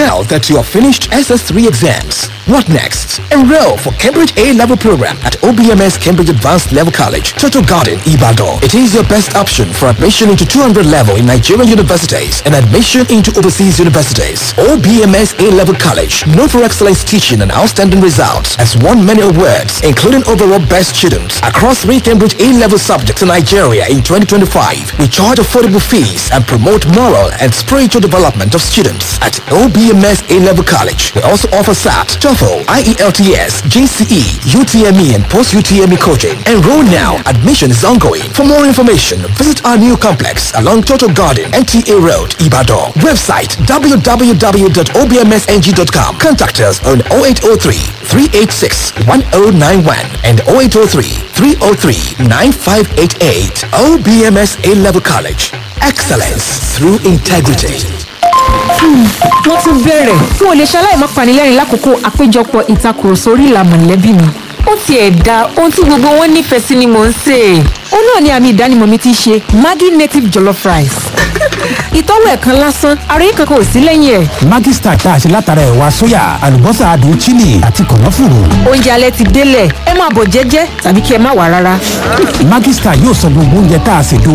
Now that you have finished SS3 exams, what next? Enroll for Cambridge A-level program at OBMS Cambridge Advanced Level College, Total Garden, Ibadan. It is your best option for admission into 200 level in Nigerian universities and admission into overseas universities. OBMS A-level college, known for excellence teaching and outstanding results, has won many awards, including overall best student across three Cambridge A-level subjects in Nigeria in 2025. We charge affordable fees and promote moral and spiritual development of students at OBMS A-level college. We also offer SAT, TOEFL, IELTS, GCE, UTME and post-UTME coaching. Enroll now. Admission is ongoing. For more information, visit our new complex along Total Garden, NTA Road, Ibadan. Website www.obmsng.com. Contact us on 0803 386 1091 and 0803 303 9588. OBMS A-level college. Excellence through integrity. wọ́n tún bẹ̀rẹ̀ n ò lè ṣaláì má panilẹ́rìn lákòókò àpéjọpọ̀ ìtakùrọ̀sọ orí ìlà mọ̀lẹ́bí mi. ó tiẹ̀ da ohun tí gbogbo wọn nífẹ̀ẹ́ sí ni mò ń sè é. ó náà ni àmì ìdánimọ̀ mi ti ṣe maggi native jollof rice. ìtọ́wò ẹ̀ kan lásán àròyé kankan ò sí lẹ́yìn ẹ̀. Maggi Star tá a ṣe látara ẹ̀wà sóyà àlùbọ́sà adùn chili àti kànáfùrù. oúnjẹ alẹ́ ti délẹ̀ ẹ máa bọ̀ jẹ́jẹ́ tàbí kí ẹ má wà rárá. Maggi Star yóò sọ gbogbo oúnjẹ tá a ṣètò